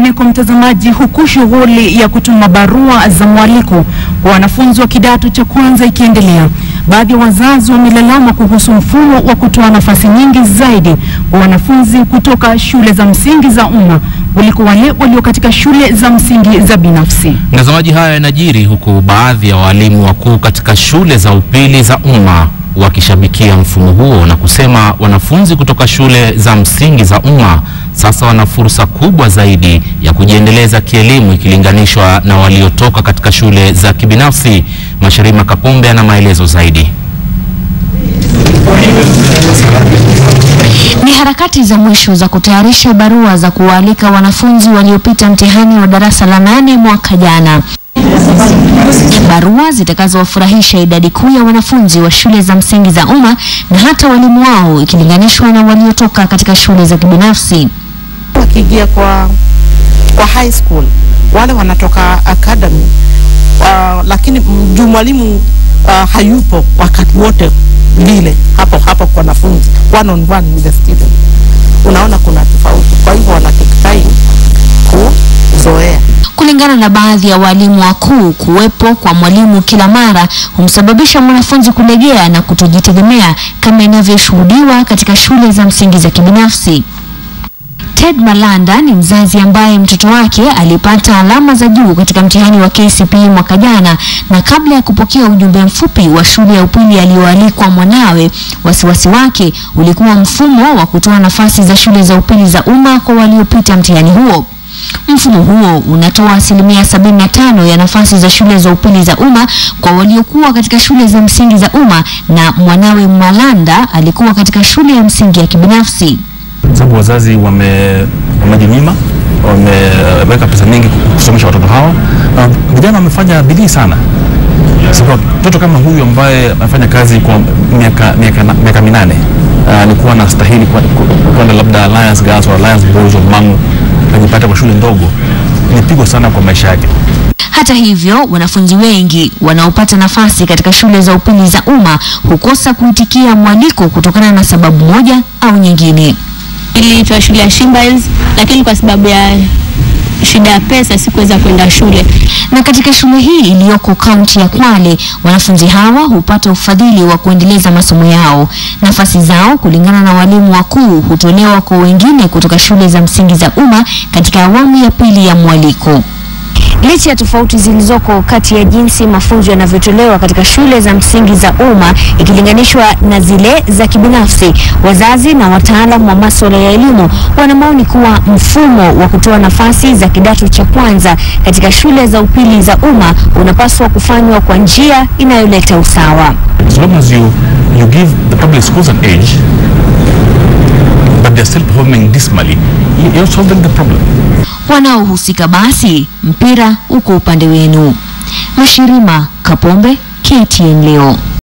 Kwingineko mtazamaji, huku shughuli ya kutuma barua za mwaliko kwa wanafunzi wa kidato cha kwanza ikiendelea, baadhi ya wazazi wamelalama kuhusu mfumo wa kutoa nafasi nyingi zaidi kwa wanafunzi kutoka shule za msingi za umma kuliko wale walio katika shule za msingi za binafsi. Mtazamaji, haya yanajiri huku baadhi ya walimu wakuu katika shule za upili za umma wakishabikia mfumo huo na kusema wanafunzi kutoka shule za msingi za umma sasa wana fursa kubwa zaidi ya kujiendeleza kielimu ikilinganishwa na waliotoka katika shule za kibinafsi. Masharima Kapombe ana maelezo zaidi. Ni harakati za mwisho za kutayarisha barua za kuwaalika wanafunzi waliopita mtihani wa darasa la nane mwaka jana, barua zitakazowafurahisha idadi kuu ya wanafunzi wa shule za msingi za umma na hata walimu wao ikilinganishwa na waliotoka katika shule za kibinafsi. Wakiingia kwa, kwa high school wale wanatoka academy uh, lakini juu mwalimu uh, hayupo wakati wote vile hapo hapo kwa wanafunzi one on one with the student, unaona kuna tofauti. Kwa hivyo wana take time kuzoea. Kulingana na baadhi ya walimu wakuu, kuwepo kwa mwalimu kila mara humsababisha mwanafunzi kulegea na kutojitegemea kama inavyoshuhudiwa katika shule za msingi za kibinafsi. Ted Malanda ni mzazi ambaye mtoto wake alipata alama za juu katika mtihani wa KCPE mwaka jana, na kabla ya kupokea ujumbe mfupi wa shule ya upili aliyoalikwa mwanawe, wasiwasi wake ulikuwa mfumo wa kutoa nafasi za shule za upili za umma kwa waliopita mtihani huo. Mfumo huo unatoa asilimia 75 ya nafasi za shule za upili za umma kwa waliokuwa katika shule za msingi za umma, na mwanawe Malanda alikuwa katika shule ya msingi ya kibinafsi sababu wazazi wame wamejinyima wameweka pesa nyingi kusomesha watoto hawa. Uh, vijana wamefanya bidii sana, sababu mtoto kama huyu ambaye amefanya kazi kwa miaka miaka miaka minane alikuwa uh, anastahili kwenda labda Alliance Girls au Alliance Boys of Mangu, ajipata kwa shule ndogo, ni pigo sana kwa maisha yake. Hata hivyo, wanafunzi wengi wanaopata nafasi katika shule za upili za umma hukosa kuitikia mwaliko kutokana na sababu moja au nyingine. Niliitwa shule ya Shimba Hills, lakini kwa sababu ya shida ya pesa sikuweza kwenda shule. Na katika shule hii iliyoko kaunti ya Kwale, wanafunzi hawa hupata ufadhili wa kuendeleza masomo yao. Nafasi zao kulingana na walimu wakuu hutolewa kwa wengine kutoka shule za msingi za umma katika awamu ya pili ya mwaliko. Licha ya tofauti zilizoko kati ya jinsi mafunzo yanavyotolewa katika shule za msingi za umma ikilinganishwa na zile za kibinafsi, wazazi na wataalamu wa masuala ya elimu wana maoni kuwa mfumo wa kutoa nafasi za kidato cha kwanza katika shule za upili za umma unapaswa kufanywa kwa njia inayoleta usawa. As long as you, you give the public schools an edge but they're still performing dismally, you're solving the problem. Wanaohusika basi, mpira uko upande wenu. Mashirima Kapombe, KTN leo.